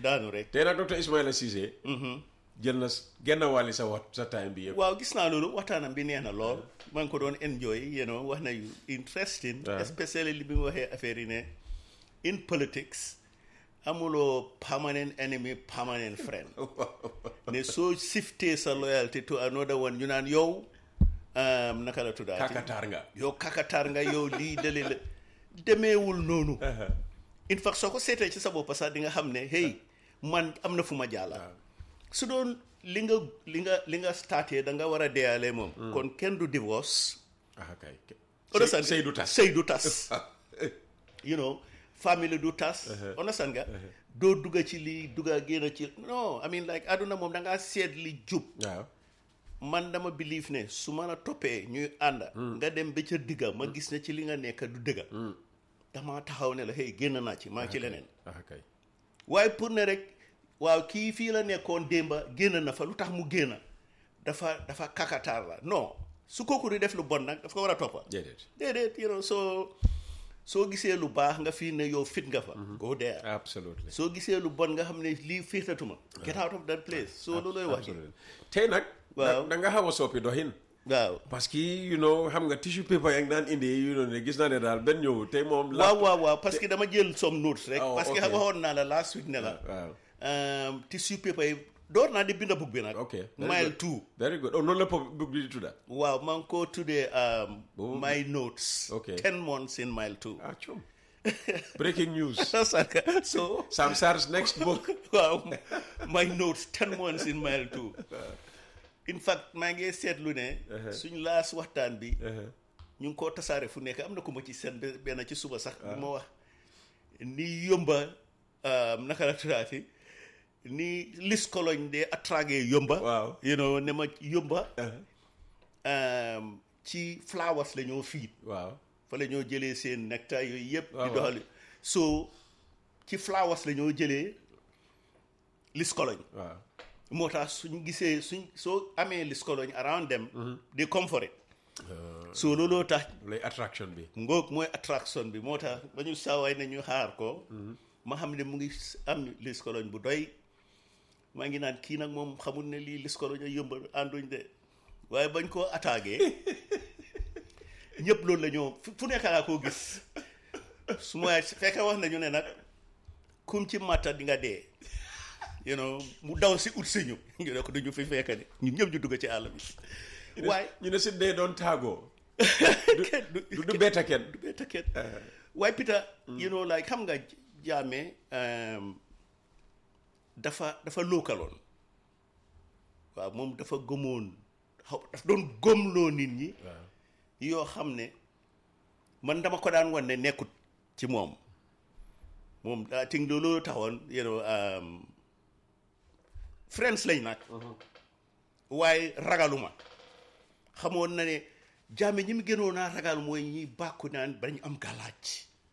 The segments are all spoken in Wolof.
daanu rek tey nag docteur Ismaila Cissé jël na genn wàlli sa wat sa time bi yëpp waaw gis naa loolu waxtaanam bi neex na lool maa ngi ko doon enjoy you know wax na yu interesting waaw. especially li bi mu waxee affaire yi ne in politics amuloo permanent enemy permanent friend ne soo siftee sa loyalty to another one ñu naan yow um, naka la tuddaati kakataar nga yow kakataar nga yow lii dale la demeewul noonu in fact soo ko seetee ci sa bopp sax di nga xam ne hey man am na fu ma jàlla su doon li nga li nga li nga starté da nga war a deyalee moom kon kenn du divorce ah kay understand sëy du tas sëy du tas you know family du tas understand nga doo dugga ci lii dugga génn ci non I mean like àdduna moom da ngaa seet li jub waaw man dama believe ne su ma la toppee ñuy ànd nga dem ba ca digga ma gis ne ci li nga nekk du dëgga dama taxaw ne la hey génn naa ci maa ngi ci leneen ah kay waaye pour ne rek waaw kii fii la nekkoon démba génn na fa lu tax mu génn dafa dafa kakataar la non su kooku di def lu bon nag dafa ko war a toppa déedéet déedéet you know soo soo gisee lu baax nga fii ne yow fit nga fa go there absolutely soo gisee lu bon nga xam ne lii fiitatuma get out of that place soo loolooy wax ji absolutely tey nag Waaw. da nga xaw a soppi doxin waaw parce que you know xam nga tissue paper yaa ngi daan indi you know ne gis naa ne daal benn ñëw tey moom la waaw waaw waaw parce que dama jël some notes rek Oh, parce que okay. waxoon naa la last week ne la waaw um, tissue paper yi door naa di binda book bi nag ok very mile good. two very good oh noonu la pop book bi di tudda waaw maa ngi ko tuddee um, Boobu- my notes Okay. ten months in mile two ah cum breaking news so Sam Sarr's next book waaw my notes ten months in mile two in fact maa ngi seetlu ne suñ laas waxtaan bi ñu ngi koo tasaare fu nekk am na ku ma ci seen be- benn ci suba sax bu ma wax ni yomba um, naka la tuddaati ni lis koloñ de attragé yomba Waaw. you know ne ma yomba um, ci flowers la ñoo fiit waaw fa la ñoo jëlee seen nectar yooyu yëpp di waaw. doxali so ci flowers la ñoo jëlee lis koloñ waaw moo tax suñ gisee suñ soo amee lis koloñ around them di comfort so looloo tax lay attraction bi ngoog mooy attraction bi moo tax ba ñu saawaay ne ñu xaar ko ma xam ne mu ngi am lis koloñ bu doy maa ngi naan kii nag moom xamul ne lii lis koloñ a yëmba ànduñ de waaye bañ koo attaqué ñëpp loolu la ñoo fu fu nekk laa koo gis su ma fekk wax nañu ne nag kum ci matta di nga dee you know mu daw si ut si ñu ñu ne ko duñu fi fekk de ñun ñëpp ñu dugg ci àll bi waaye ñu ne si dee doon taagoo kenn du du du betta kenn du betta kenn waaye Peter you know like xam nga jaame um, dafa dafa lookaloon waaw moom dafa gëmoon xaw dafa doon gëmloo nit ñi yoo xam ne man dama ko daan wan ne nekkut ci moom moom daa ting loolu taxoon you know um, friends lañ nag waaye ragaluma xamoon na ne jaame ñi mu gënoon naa ragal mooy ñi bàkku naan bañ am galaaj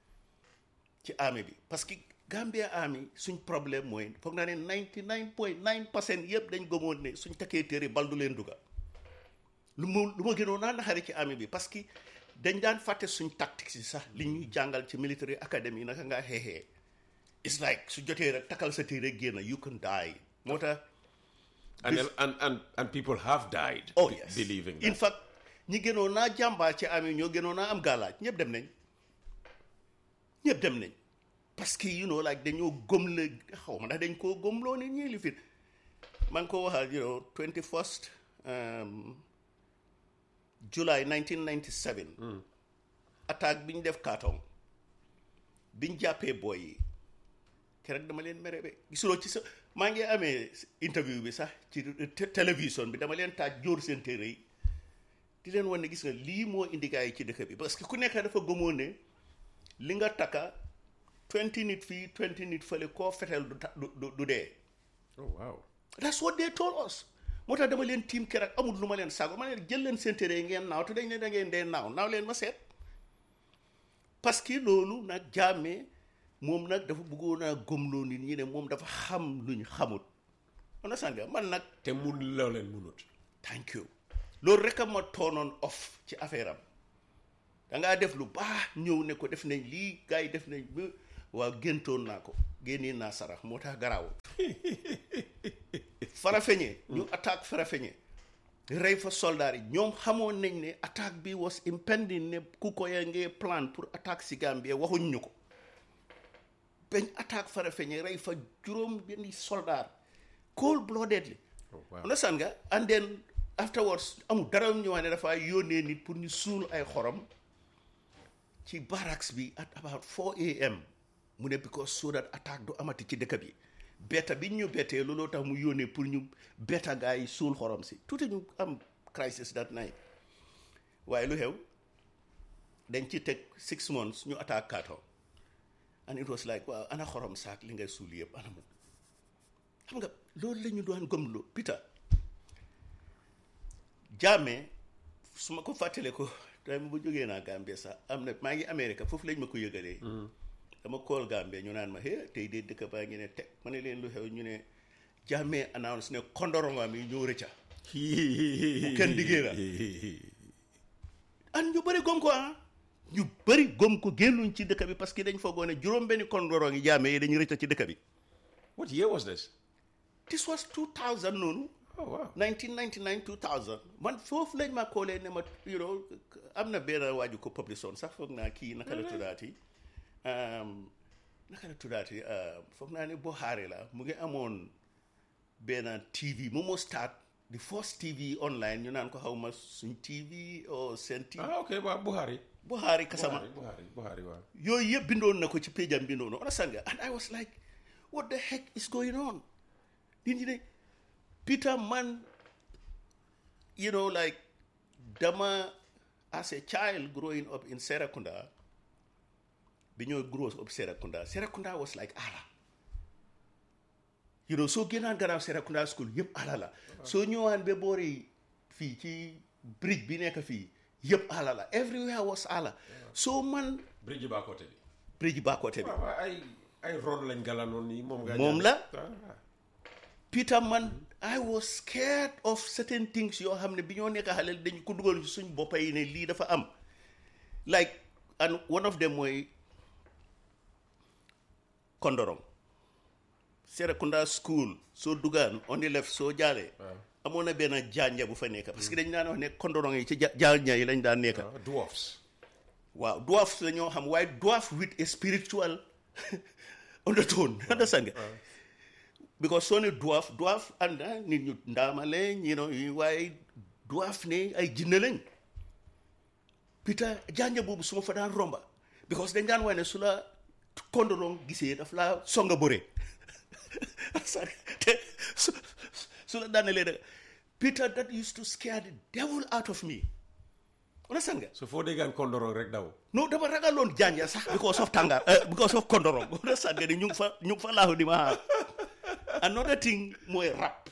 ci armée bi parce que Gambia army suñ problème mooy foog naa ne 99 point 9 percent yëpp dañ gëmoon ne suñ takkee téere bal du leen dugga lu ma lu ma gënoon naa naxari ci armée bi parce que dañ daan fàtte suñ tactics yi sax li ñuy jàngal ci military academy naka ngaa xeexee it's like su jotee rek takkal sa téere génn you can die moo tax and, and and and people have died oh be- yes believing in that fact ñi gënoon naa jàmbaar ci armée ñoo gënoon naa am gaalaaj ñëpp dem nañ ñëpp dem nañ parce que you know like dañoo gëm la xaw ma ndax dañ koo gëmloo ne ñii li fi maa ngi ko waxal you know 21st um, July 1997 attaque bi ñu def Kartong bi ñu jàppee booy yi keroog dama leen mere be gisuloo ci sa maa ngi amee interview bi sax ci té- télévision bi dama leen taaj jóor seen téere yi di leen wan ne gis nga lii moo indi gars yi ci dëkk bi parce que ku nekk dafa gëmoon ne li nga takka 20 nit fii 20 nit fële koo feteel du ta- du du du dee oh wow that's what they told us moo tax dama leen tiim keroog amul lu ma leen sago ma leen jël leen seen téere yi ngeen naaw te dañ ne da ngeen dee naaw naaw leen ma seet parce que loolu nag jaamee moom nag dafa bëggoon a gëmloo nit ñi ne moom dafa xam luñ xamut understand nga man nag te mun loo leen munut thank you loolu rek a ma toonoon off ci affaire am da ngaa def lu baax ñëw ne ko def nañ lii gars yi def nañ ba waaw géntoon naa ko génnee naa sarax moo tax garaawul Farafeñe ñu attaque Farafeñe rey fa soldat yi ñoom xamoon nañ ne attaque bi was impending ne ku ko ya ngee plan pour attaque si Gambie waxuñ ñu ko bañ attaque Farafeñe rey fa juróom benni soldat cold bloodedly Oh, wow. understand nga and then afterwards amul dara ñu wax ne dafa yónnee nit pour ñu suul ay xorom ci barracks bi at about 4 am mu ne because so that attaque du amati ci dëkk bi betta bi ñu bettee looloo tax mu yónnee pour ñu betta gaa yi suul xorom si tuuti ñu am crisis that night waaye lu xew dañ ci teg six months ñu attaque Kartong and it was like waaw ana xorom saak li ngay suul yëpp ana mu xam nga loolu la ñu doon gëmloo Peter Jammeh su ma ko fàttalee ko time bu jógee naa Gambie sax am na maa ngi Amérique foofu lañ ma ko yëgalee. dama kool Gambie ñu naan ma hé tey de dëkk baa ngi ne teg ma ne leen lu xew ñu ne Jammeh announce ne kondorongaam yi ñoo rëcca bu kenn diggee la an ñu bëri gom ko ah ñu bëri gom ko génnuñ ci dëkk bi parce que dañ foogoo ne juróom-benni kondorong yi Jammeh yi dañu rëcca ci dëkk bi What year was this? this was 2000 noonu Oh, wow. 1999 2000 man foofu lañ ma koolee ne ma you know am na benn waaju ko publish woon sax foog naa kii naka la tuddaati um, naka la tuddaati uh, foog naa ne Buhari la mu ngi amoon benn TV mu moo start the first TV online ñu naan ko xaw ma suñ TV o seen TV Ah, okay, waaw Buhari. Buhari Kasama Buhari, Buhari, Buhari, waaw. yooyu yëpp bindoon na ko ci péjam bi noonu understand nga and I was like what the heck is going on nit ñi ne Peter man you know like dama as a child growing up in Serakunda bi ñoo grow up Serakunda Serakunda was like ala you know soo génnaan gannaaw Serakunda school yëpp ala la soo ñëwaan ba boori fii ci bridge bi nekk fii yëpp ala la everywhere was ala so man Bridge ba côté bi. bridge baakote bi waaw waaw ay ay ron lañ galanoon nii moom nga Moom jàng. la. Ah, Peter man I was scared of certain things yoo xam ne bi ñoo nekk xale dañ ko dugal ci suñ boppa yi ne lii dafa am like and one of them mooy Kondorong Serekunda school soo dugaan on the left soo jaalee amoon na benn jaanja bu fa nekk parce que dañ daan wax ne Kondorong yi ci ja- jaanja yi lañ daan nekk ah, dwarfs. waaw dwarf la ñoo xam waaye dwarf with a spiritual undertone understand nga because soo ne dwarf dwarf ànd na nit ñu ndaama lañ you know yu- waaye dwarf ne ay jinne lañ Peter janja boobu su ma fa daan romba because dañ daan wax ne su la kondorong gisee daf laa songa bëre te su su la daanelee da Peter that used to scare the devil out of me understand nga so foo déggaan kondorong rek daw. no dama ragaloon janja sax because of tàngaar uh, because of kondorong understand nga ni ñu ngi fa ñu ngi fa laaxu di ma xaar another thing mooy rap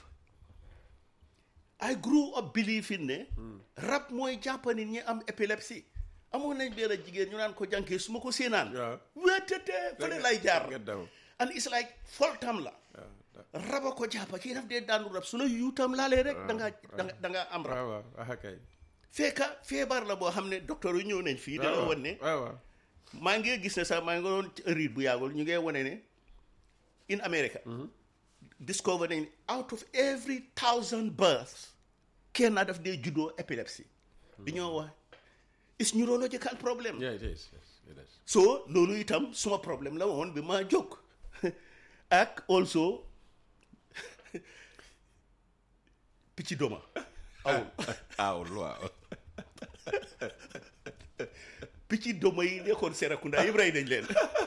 I grew up believing ne rap mooy jàppa nit ñi am épilepsie amoon nañ benn jigéen ñu naan ko jànkee su ma ko séenaan waaw. wéetete fële lay jaar nga daw. and it's like foltam la raba ko jàppa kii daf dee daanu rab su la yuutam laalee rek da nga da nga da nga am rab waaw waaw ah kay. fekka feebar la boo xam ne docteur yu ñëw nañ fii da la won ne waaw waaw. maa ngi gis ne sax maa ngi doon riit bu yàggul ñu ngi wane ne in America discover nañ ne out of every thousand births kenn daf dee juddoo épilepsie bi ñoo wax is neurological problem yeah it is yes it is. so loolu itam suma problème la woon bi ma jóg ak also picc doma awul awul waaw. picc doma yi nekkoon Serekunda yëpp rey nañ leen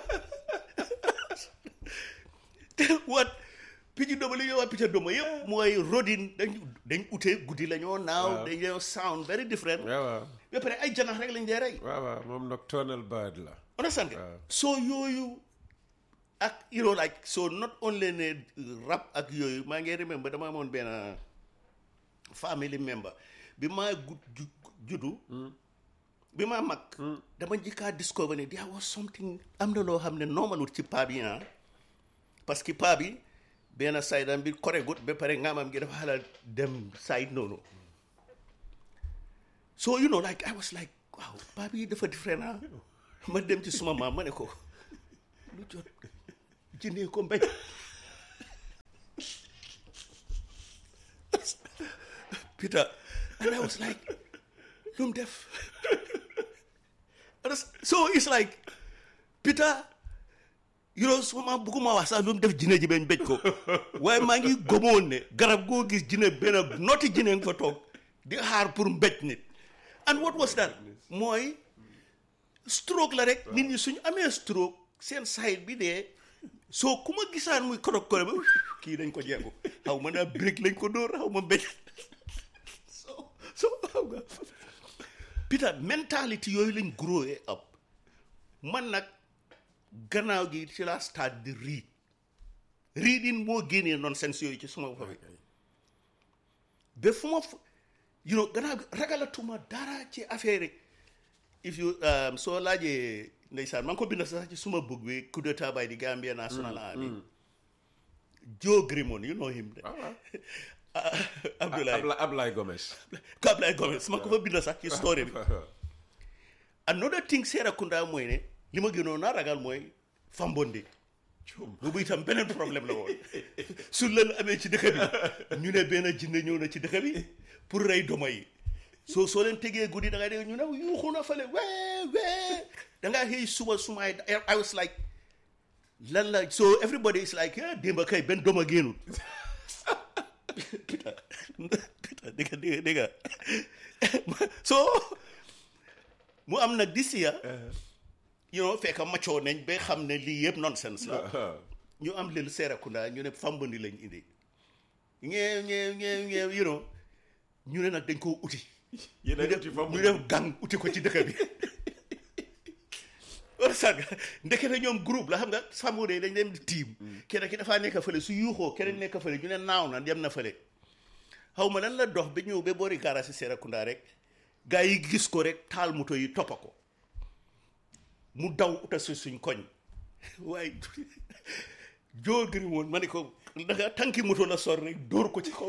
wat picc doma li ñuy wax picc doma yëpp mooy rodin dañ dañ ute guddi la ñoo naaw Waaw. dañ ñoo sound very different waaw waaw. ba pare ay janax rek lañ dee rey waaw waaw moom nocturnal bird la. understand nga Waaw. so yooyu ak you know like so not only ne rap ak yooyu maa ngi remember dama amoon benn family member bi maa gu ju- juddu bi maa mag dama njëkkaa discover ne there was something am na loo xam ne normalut ci paa bi ah parce que paa bi benn side am bi koregut ba pare ngaamam gi dafa xala dem side noonu so you know like I was like waaw paa bi dafa different ah ma dem ci suma maam ma ne ko lu jot jëndee ko mbéj Peter and I was like lu mu def so it's like Peter you know su ma bugguma wax sax lu mu def jine ji bañ béj ko waaye maa ngi gomoon ne garab goo gis jine benn noti jine nga fa toog di xaar pour mbéj nit and what was that mooy stroke la rek nit ñi suñu amee stroke seen side bi dee soo ku ma gisaan muy korok korok ba kii dañ ko jeegu xaw ma naa break lañ ko dóor xaw ma mbéj so so xaw nga Peter mentality yooyu lañ grow up man nag gannaaw gi ci laa start di read reading moo génnee nonsense yooyu ci suma bopp bi ba fu ma fu you know gannaaw gi ragalatuma dara ci affaire yi if you um, soo laajee ndeysaan maa ngi ko bind sax ci suma book bi coup d'état by the Gambia National Army Joe Grimond you know him de Abdoulaye Abla Ablaye Gomez. ko Abdoulaye Gomez maa ko fa bind sax ci story bi another thing Serekunda mooy ne li ma gënoon naa ragal mooy Fambonde boobu itam beneen problème la woon su lël amee ci dëkk bi ñu ne benn jinne ñëw na ci dëkk bi pour rey doma yi soo soo leen tegee guddi da ngay dégg ñu ne yuuxu na fale wee wee da ngaa xëy suba sumaay I was like lan la so everybody is like ah démba kay benn doma génnul Peter Peter dégg dégg dégg so mu am nag this year you know fekk maccoo nañ ba xam ne lii yëpp nonsense la ñu am leen Serekunda ñu ne Fambandi lañ indi ñeew ñeew ñeew ñeew you know ñu ne nag dañ koo uti yéen a ñu uti def Fambandi. ñu def gang uti ko ci dëkk bi war sag ndekete ñoom groupe la xam nga Fambandi dañ dem di tiim kenn ki dafaa nekk fële su yuuxoo keneen nekk fële ñu ne naaw na dem na fële xaw ma lan la dox ba ñëw ba boori gaara si Serekunda rek gaa yi gis ko rek taal moto yi toppa ko mu daw uta si suñ koñ waaye joo gëri woon ma ne ko danga tànki moto la sor rek dóor ko ci kaw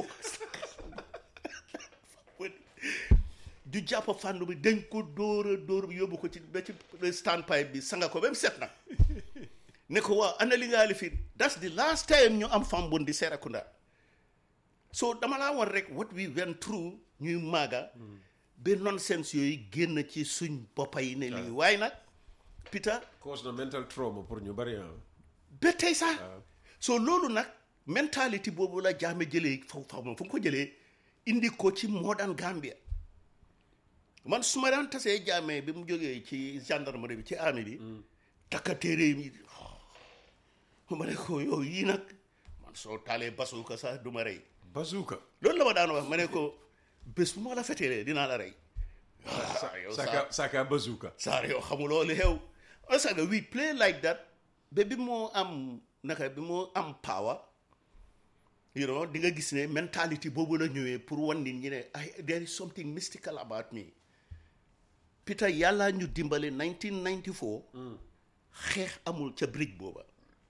du jàpp fànn bi dañ ko dóor a dóor bi yóbbu ko ci ba ci standpipe bi sanga ko ba mu set nag ne ko waaw ana li ngaa li fi that's the last time ñu am Fambon di Serekunda so dama laa war rek what we went through ñuy maaga ba nonsense yooyu génn ci suñ boppa yi ne lii waaye nag Peter cause na mental trauma pour ñu bari ah. ba tey sax so loolu nag mentality boobu la jaame jëlee faw faw moom fu mu ko jëlee indi ko ci modern Gambia man su ma daan tasee jaame bi mu jógee ci gendarmerie bi ci armée bi takka téere yi ma ne ko yow yii nag man soo taalee basuuka sax du ma rey bazooka. loolu la ma daan wax ma ne ko bés bu ma la fetelee dinaa la rey ah yow saa saka saka bazooka. saar yow xamuloo li xew saga we play like that ba bi moo am naka bi moo am power you know di nga gis ne mentality boobu la ñëwee pour wan nit ñi ne ay there is something mystical about me Peter yàlla ñu dimbale 1994 xeex amul ca bridge booba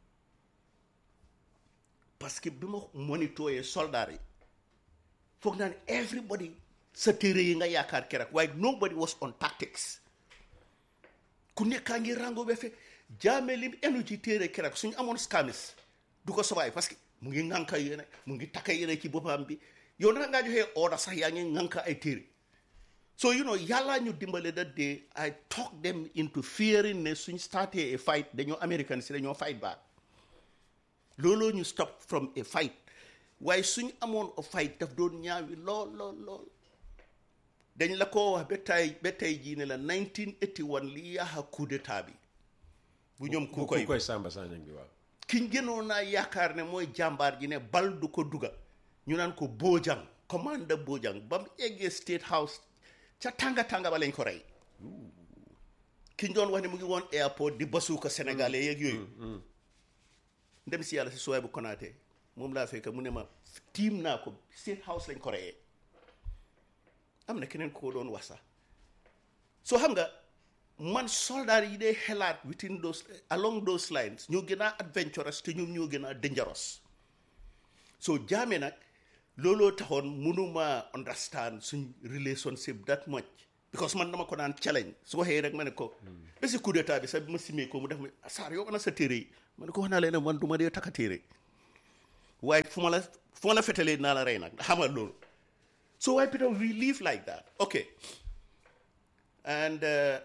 parce que bi ma monitoyee soldat yi foog naa ne everybody sa téere yi nga yaakaar keroog waaye nobody was on tactics ku nekkaa ngi rango be fe jaame lim enu ci téere keroog suñu amoon skamis du ko sobaay parce que mu ngi ŋànka yéene mu ngi takka yéene ci boppam bi yow naka ngaa joxee order sax yaa ngi ŋànka ay téere so you know yàllaa ñu dimbale that day I talk them into fearing ne suñ starté a fight dañoo American si dañoo fight back looloo ñu stop from a fight waaye suñ amoon a fight daf doon ñaawi lool lool lool dañ la ko wax ba tey ba tey jii ne la 1981 li yaaxa coup d'état bi bu ñoom ku ku koy koy Samba Sagnang bi waaw. kiñ gënoon naa yaakaar ne mooy jàmbaar ji ne bal du ko duga ñu naan ko Bojang commande Bojang ba mu eggee State House ca tànga tànga ba lañ ko rey kiñ doon wax ne mu ngi woon airport di basuuka sénégalais yeeg yooyu ndem si yàlla si suwaay bu konaatee moom laa fekk mu ne ma tiim naa ko State House lañ ko reyee am na keneen ko doon wax sax soo xam nga man soldat yi dee xelaat within those along those lines ñoo gën a adventurous te ñoom ñoo gën a dangerous so jaame nag looloo taxoon mënuma understand suñ relationship that much because man dama ko daan challenge su waxee rek ma ne ko ba si coup d'état bi sax bi ma simee ko mu def ma saar yow ana sa téere yi ma ne ko wax naa leen ne man du ma dee takka téere waaye fu ma la fu ma la fetalee naa la rey nag xamal loolu so why Peter we live like that okay and uh,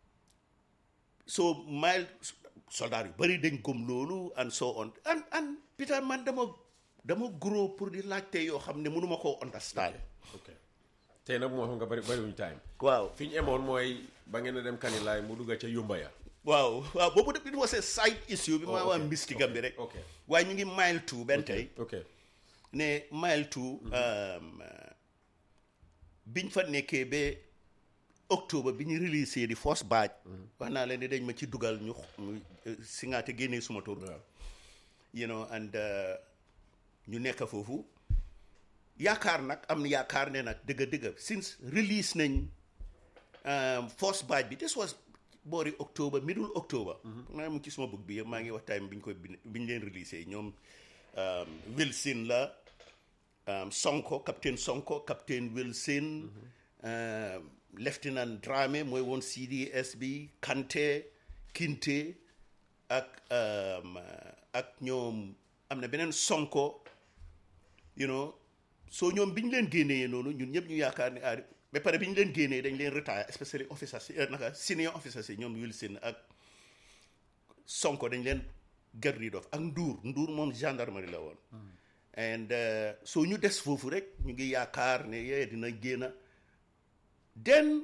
so mile soldat yu bëri dañ gëm loolu and so on and and Peter man dama dama grow pour di laajte yoo xam ne mënuma koo understand ok tey nag moo xam nga bari bariwuñ time waaw fi ñu emoon mooy ba ngeen a dem kanilaay mu dugga ca yumba ya waaw waaw boobu de it was a side issue bi ma Oh, waa okay, mystique am bi rek ok. waaye ñu ngi mile two benn tey ok ne mile two um, uh, biñ fa nekkee ba octobre bi ñu release di first batch wax naa leen ne dañ ma ci dugal ñu ñu, uh, singaate génnee suma tur waaw you know and uh, ñu nekk foofu yaakaar nag am na yaakaar ne nag dëgg dëgg since release nañ um, first batch bi this was boori october middle october maa mu ci suma book bi yëpp maa ngi wax time bi ñu koy bind bi ñu leen release ñoom um, Wilson la um, Sonko capitaine Sonko capitaine Wilson um, lieutenant Dramé mooy woon CDS bi Kanté Kinte ak um, ak ñoom am na beneen Sonko you know soo ñoom bi ñu leen génnee noonu ñun ñëpp ñu yaakaar ne ah ba pare bi ñu leen génnee dañ leen retire especially officers yi naka senior officers yi ñoom Wilson ak Sonko dañ leen get rid of ak Ndour Ndour moom gendarmerie la woon and uh, soo ñu des foofu rek ñu ngi yaakaar ne yee dina génn den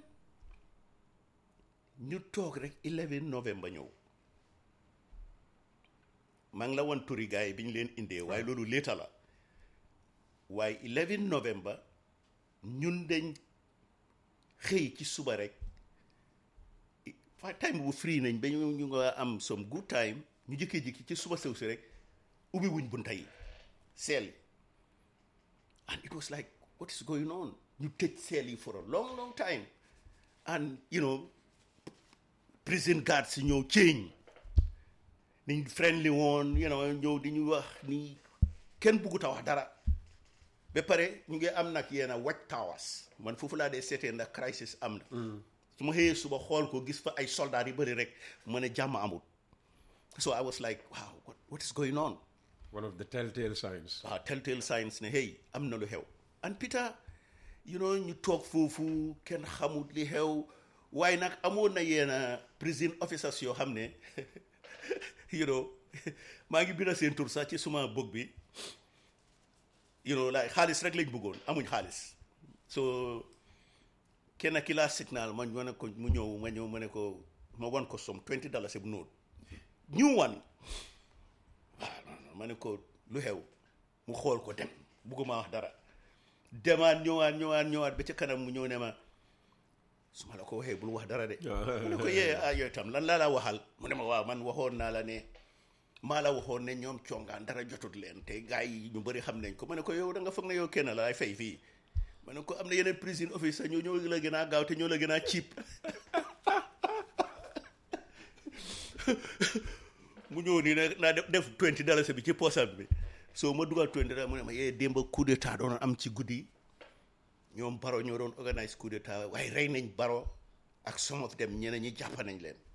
ñu toog rek 11 novembre ñëw maa ngi la woon turi gars yi bi ñu leen indee waaye loolu léeta la waaye 11 novembre ñun dañ xëy ci suba rek fa time bu free nañ ba ñu ñu nga am some good time ñu jëkkee-jikki ci suba sew si rek ubbi wuñ bunta yi seel yi and it was like what is going on ñu tëj seel yi for a long long time and you know prison guards si ñëw change niñ friendly woon you know ñëw di ñu wax ni kenn buggut a wax dara ba pare ñu ngi am nag yenn watch towers man foofu laa dee seetee ndax crisis am na su ma xëyee suba xool ko gis fa ay soldats yu bëri rek ma ne jàmm amul so I was like wow what, what is going on one of the telltale signs waaw telltale signs ne hey am na lu xew and Peter you know ñu toog foofu kenn xamut li xew waaye nag amoon na yenn prison officers yoo xam ne you know maa ngi bind seen tur sax ci suma book bi you know like xaalis rek lañ bëggoon amuñ xaalis so kenn ki laa signal ma ma ne ko mu ñëw ma ñëw ma ne ko ma wan ko som 20 dollars bu nóot ñu wan waaw non non ma ne ko lu xew mu xool ko dem bugguma wax dara demaat ñëwaat ñëwaat ñëwaat ba ca kanam mu ñëw ne ma su ma la ko waxee bul wax dara de mu ne ko yee ah yooyu tam lan laa la waxal mu ne ma waaw man waxoon naa la ne maa la waxoon ne ñoom congaan dara jotut leen te gars yi ñu bëri xam nañ ko ma ne ko yow da nga foog ne yow kenn la ay fay fii ma ne ko am na yeneen prison officer ñoo ñoo la gën a gaaw te ñoo la gën a cheap mu ñëw nii ne naa def def 20 dollars bi ci poosam bi soo ma dugal 20 dollars mu ne ma yee démb coup d'état doon am ci guddi ñoom baro ñoo doon organise coup d'état waaye rey nañ baro ak some of them ñeneen ñi jàpp nañ leen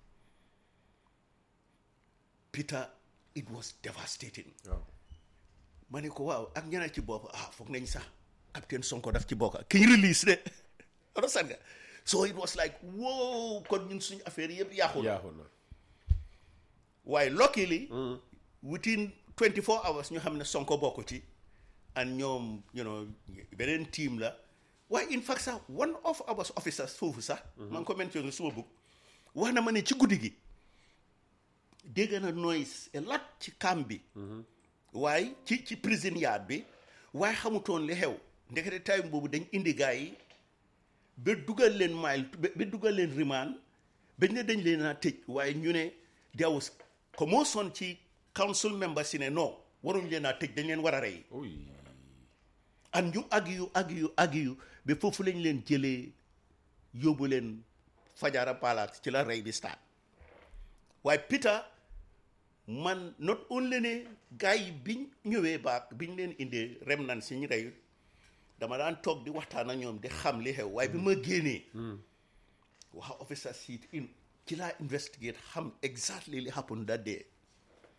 Peter it was devastating waaw ma ne ko waaw ak ñeneen ci bopp ah foog nañ sax capitaine Sonko daf ci bokk ki ñu release de understand nga so it was like wow kon ñun suñu affaire yëpp yaaxul yaaxul na waaye luckily within 24 hours ñu xam ne Sonko bokk ci and ñoom you know beneen team la waaye in fact sax one of our officers foofu sax maa ngi ko mentionné suma book wax na ma ne ci guddi gi dégg na noise a lot ci camp bi waaye ci ci prison yard bi waaye xamutoon li xew ndekete time boobu dañ indi gars yi ba dugal leen mile ba dugal leen rimaan bañ ne dañ leen a tëj waaye ñu ne there was commotion ci council member si ne non waruñ leen a tëj dañ leen war a rey uy and ñu ag yu ag yu ag yu ba foofu lañ leen jëlee yóbbu leen fajara palace ci la rey bi start waaye Peter man not only ne gars yi biñ ñëwee baak biñ leen indee rem nan si ñu reyut dama daan toog di waxtaan ak ñoom di xam li xew waaye bi ma génnee waxa officer siit in ci laa investigate xam exactly li happen that day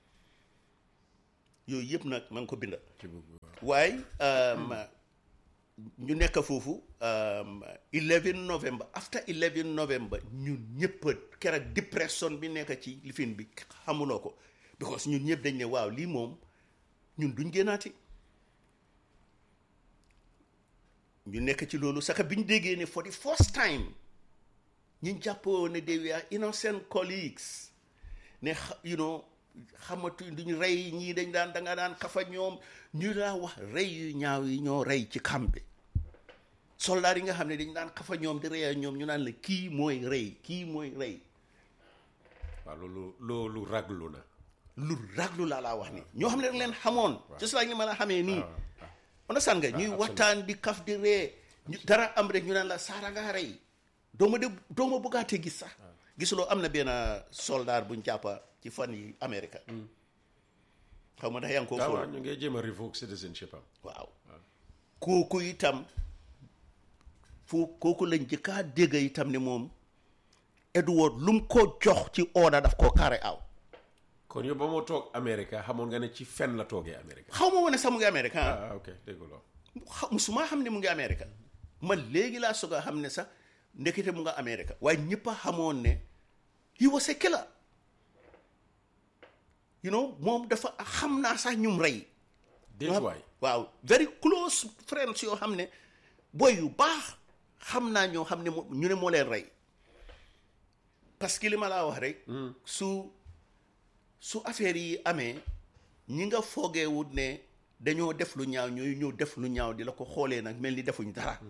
yooyu yëpp nag ma ngi ko binda ci bugg waaw waaye um, ñu nekk foofu um, 11 novembre after 11 novembre ñun ñëpp keroog dépression bi nekk ci lifin bi xamuloo ko because ñun ñëpp dañ ne waaw lii moom ñun duñ génnaati ñu nekk ci loolu saka bi ñu déggee ne for the first time ñu jàppoo ne they were innocent colleagues ne xa- you know xamatu duñ rey ñii dañ daan da nga daan xafa ñoom ñu daa wax rey yu ñaaw yi ñoo rey ci camp bi soldat yi nga xam ne dañ daan xafa ñoom di rey ñoom ñu naan la kii mooy rey kii mooy rey waaw loolu loolu raglu na lu raglu laa laa wax ni ñoo xam ne dañ leen xamoon just like ni ma la xamee nii understand nga ñuy waxtaan di kaf di ree ñu dara am rek ñu naan la saara nga rey dooma de dooma bëggaatee gis sax gisuloo am na benn soldat buñ jàppa ci fan yi Amérique xaw ma ndax yaa ngi ko waaw fóon waaw ñu ngi jéem a revoke citizenship am waaw kooku itam fu kooku lañ jëkkaa dégg itam ne moom Edward lu mu ko jox ci order daf koo carré aw kon yow ba moo toog Amérique xamoon nga ne ci fen la toogee Amérique xaw ma woon ne sax mu ngi Amérique ah ah ok dégg loo xa- musuma xam ne mu ngi Amérique man léegi laa soog a xam ne sax ndekete mu nga Amérique waaye ñëpp a xamoon ne he was a killer you know moom dafa xam naa sax ñum rey déet waay waaw very close friends yoo xam ne boy yu baax xam naa ñoo xam ne mo- ñu ne moo leen rey parce que li ma laa wax rek su su affaire yi amee ñi nga foogeewut ne dañoo def lu ñaaw ñooy ñëw def lu ñaaw di la ko xoolee nag mel ni defuñ dara